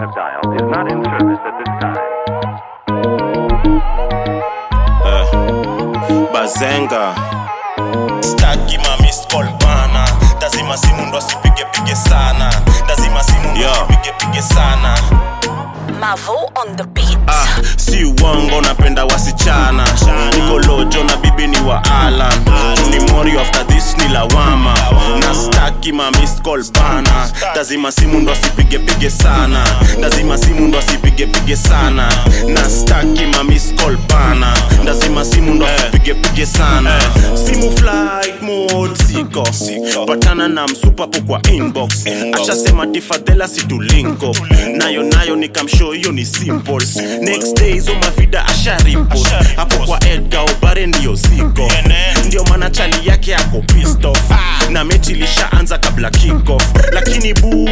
have dialed is not in service at this time. bazenga staki mamiscol bana lazima simu ndo asipigepige sana lazima simu ndo asipigepige sana Mavo on the beat. ah, si uongo napenda wasichana niko lojo na bibi ni wa alan ni mori after this ni lawama na staki mamiscol bana lazima simu ndo asipigepige sana lazima simu ndo asipigepige sana na staki mamiscol bana lazima simu ndo asipigepige sana simu flight mode siko patana na msupapo kwa inbox ashasema tifadhela situlinko nayo nayo nikamshow hiyo ni simple next day hizo mavida asharipo hapo kwa edga obare ndiyo ziko ndio maana chali yake ako pissed off na mechi ilishaanza kabla kickoff lakini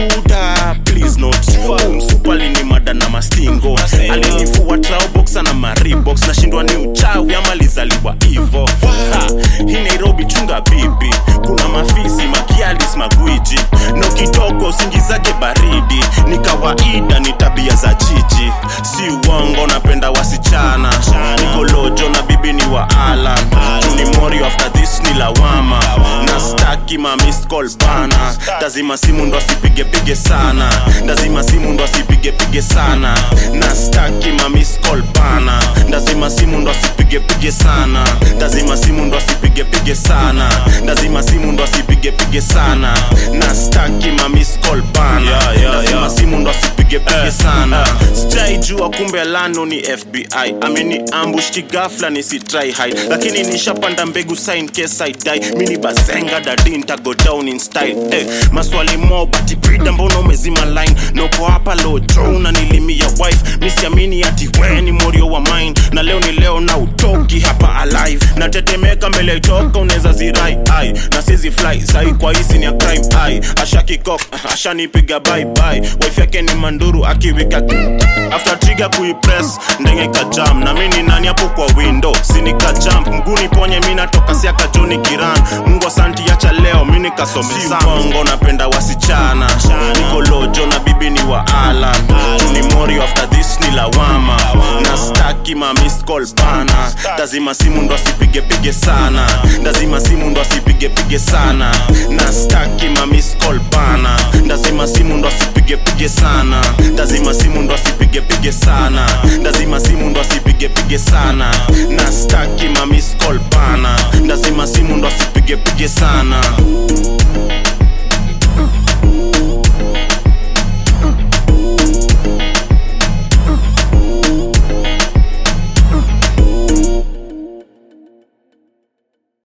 buda please not umsupali ni mada na mastingo alinifua traoboxa na maribox nashindwa ni uchawi ama lizaliwa hivo Ha, hii nairobi chunga bibi kuna mafisi makialis magwiji no kitoko usingizake baridi ni kawaida ni tabia za jiji si uongo napenda wasichana niko lojo na bibi ni wa alan ni mori after this ni lawama na staki mamiscol bana lazima simu ndo asipigepige sana lazima simu ndo asipigepige sana na staki mamiscol bana lazima simu ndo asipigepige sana lazima simu ndo asipigepige sana lazima simu ndo asipigepige sana na staki mamiscol bana lazima simu ndo asipigepige sana sijaijua kumbe lano ni fbi ameni ambush kigafla nisitry hide lakini nishapanda mbegu sign case I die mini bazenga dadi ntago down in style eh, maswali mo bati brida mbona umezima line noko hapa lojo unanilimia wife misiamini ati we ni morio wa mine na leo ni leo na utoki hapa alive natetemeka mbele itoka unaweza zirai ai na sizi fly sai kwa hisi ni ya crime ai ashakikok ashanipiga bye bye wife yake ni manduru akiwika after trigger kuipress ndenge kajam na mimi ni nani hapo kwa window sinika jump mguni ponye mimi natoka siaka joni kiran mungu asanti acha leo mimi nikasome bongo napenda wasichana niko lojo na bibi ni wa alan ni mori after this ni lawama na staki ma missed call bana lazima simu ndo asipigepige sana lazima simu ndo asipigepige sana na staki ma missed call bana lazima simu ndo asipigepige sana lazima simu ndo asipigepige sana lazima simu ndo asipigepige sana na staki ma missed call bana lazima simu ndo asipigepige sana